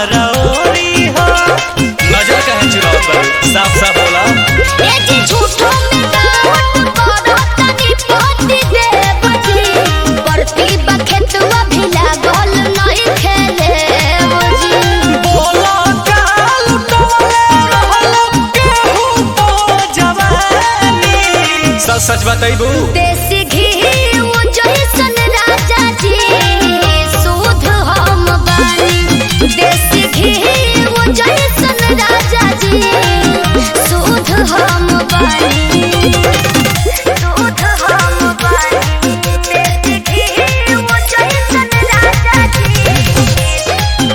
हमारा ओरी हो नजर कहे चुराव पर साफ साफ बोला ए जी झूठो में डाउट करो तनी पति देव जी परती बखेतवा भी लागल नहीं खेले बुझी बोला काल टोले रहलो केहू तो जवानी सच सच बताइबू देसी घी वो जैसन राजा जी सूद हम बानी देसी घी वो जैसन राजा जी सूद हम बानी सूद हम बानी देसी घी वो जैसन राजा जी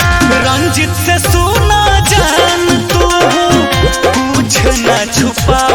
रंजित से सुना जान तू कुछ न छुपा